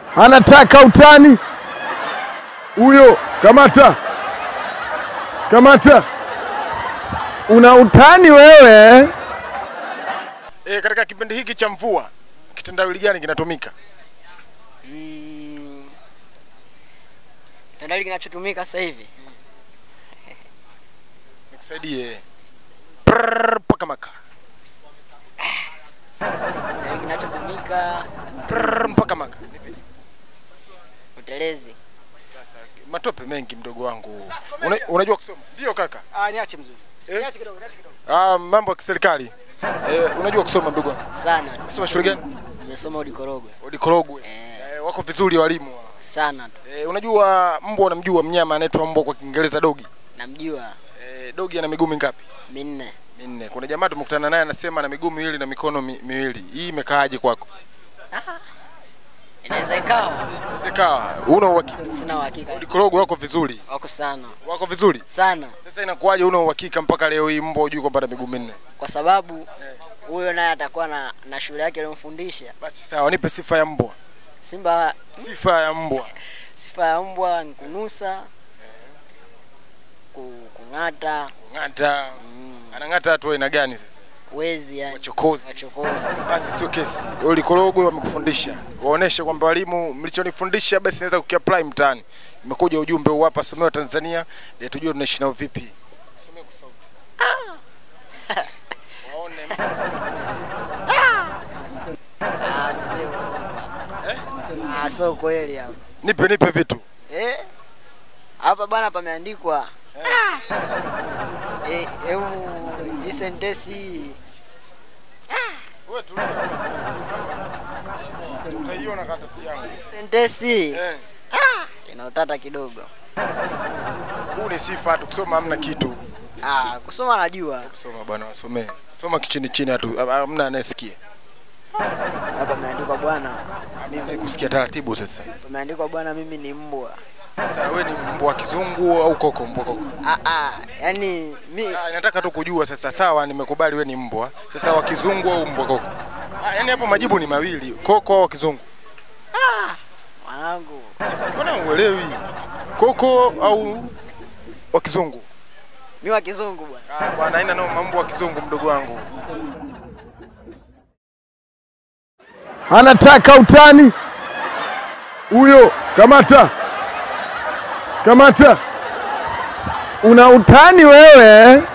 anataka utani huyo. Kamata, kamata, una utani wewe. E, katika kipindi hiki cha mvua kitendawili gani kinatumika? Mm, tandali kinachotumika sasa hivi Nikusaidie. Prrrr, paka maka. tandali kinachotumika Prrrr, mpaka maka. Nipe. utelezi. Sasa matope mengi mdogo wangu. Una, unajua kusoma? Ndio kaka. Ah, niache mzuri. Eh? Niache kidogo, niache kidogo. Ah, mambo ya kiserikali. E, unajua kusoma mdogo wangu? Sana. Soma shule gani? Nimesoma Udikorogwe. Odikorogwe. Eh. E, wako vizuri walimu. Sana tu. E, unajua mbwa unamjua mnyama anaitwa mbwa kwa Kiingereza dogi. Namjua E, dogi ana miguu mingapi? minne. Minne. Kuna jamaa tumekutana naye anasema ana miguu miwili na mikono mi, miwili. Hii imekaaje kwako? Inaweza ikawa. Zikawa una uhakika? Sina uhakika. Odikorogwe wako vizuri. Wako sana. Wako vizuri? Sana. Sasa inakuwaje una uhakika mpaka leo hii mbwa hujui kwamba ana miguu minne? Kwa sababu huyo naye atakuwa na, na shule yake aliyomfundisha. Basi sawa, nipe sifa ya mbwa. Simba Sifa ya mbwa. sifa ya mbwa ni kunusa, ku, kung'ata, Ng'ata. mm, Anang'ata watu wa aina gani sasa? wezi yani. Wachokozi. Wachokozi. Basi sio kesi. Ulikorogwe wamekufundisha. Waoneshe kwamba walimu mlichonifundisha basi naweza kukiapply mtaani. Imekuja ujumbe huu hapa somewa Tanzania, e, tujue tunaishi nao vipi. Somea kwa sauti. Waone mtu. Ah, mzee. Eh? Ah, sio kweli hapo. Nipe nipe vitu. Eh? Hapa bwana pameandikwa. Eh, eu hii sentensi Wewe tulia. Utaiona karatasi yangu. sentensi Eh. ina utata kidogo. Huu ni sifa tu kusoma hamna kitu. Ah, kusoma najua. Soma bwana wasomee. Soma kichini chini hatu hamna anayesikia. Hapa pameandikwa bwana, Mimi kusikia taratibu sasa. pameandikwa bwana mimi ni mbwa. Sasa wewe ni mbwa wa kizungu au koko mbwa koko? Ah ah, yani mi Ah, nataka tu kujua sasa. Sawa, nimekubali wewe ni mbwa. Sasa wa kizungu au mbwa koko? Ah, yani hapo majibu ni mawili, koko au kizungu. mwanangu, Mbona uelewi? Koko au wa kizungu? mi wa kizungu bwana. Ah, bwana haina no mambo wa kizungu mdogo wangu. anataka utani huyo. Kamata, kamata, una utani wewe.